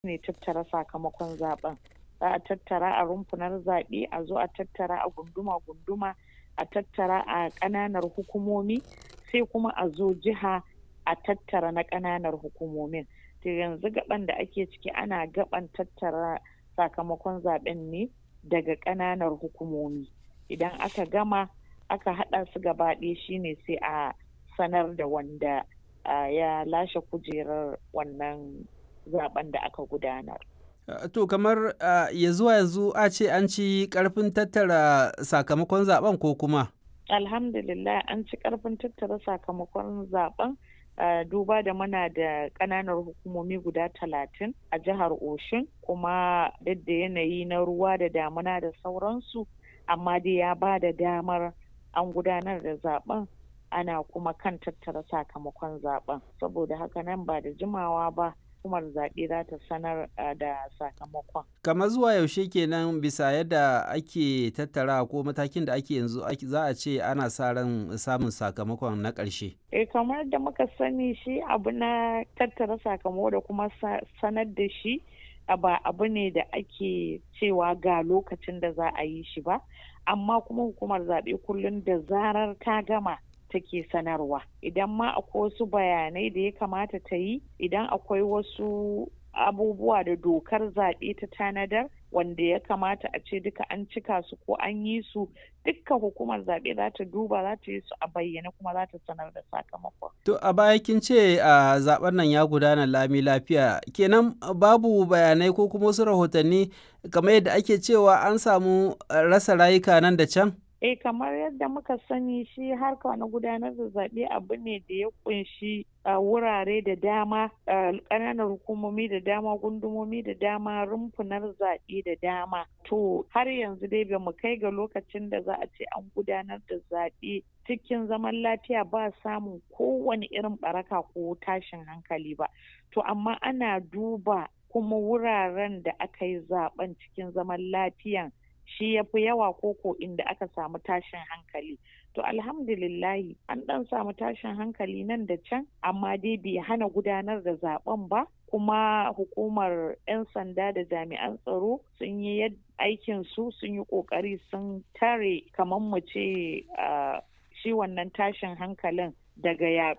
ne tattara sakamakon zaben za a tattara a rumfunar zaɓe a zo a tattara a gunduma-gunduma a tattara a ƙananar hukumomi sai kuma a zo jiha a tattara na ƙananar hukumomin to yanzu gaban da ake ciki ana gaban tattara sakamakon zaben ne daga ƙananar hukumomi idan aka gama aka haɗa su gaba ɗaya shine sai a sanar da wanda ya lashe kujerar wannan zaben da aka gudanar To kamar ya zuwa yanzu a ce an ci karfin tattara sakamakon zaben ko kuma? Alhamdulillah an ci karfin tattara sakamakon zaben duba da muna da ƙananar hukumomi guda talatin a jihar Oshun kuma duk da yanayi na ruwa da damuna da sauransu amma dai ya ba da damar an gudanar da zaben ana kuma kan tattara sakamakon zaben saboda haka nan ba da jimawa ba hukumar zaɓe za ta sanar da sakamakon. Kamar zuwa yaushe kenan bisa yadda ake tattara ko matakin da ake yanzu za a ce ana sa ran samun sakamakon na ƙarshe. Eh kamar da muka sani shi abu na tattara sakamako da kuma sanar da shi ba abu ne da ake cewa ga lokacin da za a yi shi ba amma kuma hukumar zaɓe kullum da zarar ta gama take sanarwa idan ma akwai wasu bayanai da ya kamata ta yi idan akwai wasu abubuwa da dokar zaɓe ta tanadar wanda ya kamata a ce duka an cika su ko an yi su dukkan hukumar zaɓe za ta duba za ta yi su a bayyane kuma za ta sanar da sakamakon. To a baya kin ce a zaben nan ya gudana lami lafiya kenan babu bayanai ko kuma wasu rahotanni kamar yadda ake cewa an samu rasa rayuka nan da can? Eh kamar yadda muka sani shi harka na gudanar da zaɓe abu ne da ya kunshi wurare da dama ƙananan hukumomi da dama gundumomi da dama rumfunar zaɓe da dama to har yanzu dai ba mu kai ga lokacin da za a ce an gudanar da zaɓe cikin zaman lafiya ba samun kowane irin baraka ko tashin hankali ba to amma ana duba kuma wuraren da aka yi zaben cikin zaman lafiyan shi ya fi yawa koko inda aka samu tashin hankali to alhamdulillahi an dan samu tashin hankali nan da can amma dai bai hana gudanar da zaben ba kuma hukumar 'yan sanda da jami'an tsaro sun yi aikin su sun yi kokari sun tare kamar mu ce shi wannan tashin hankalin daga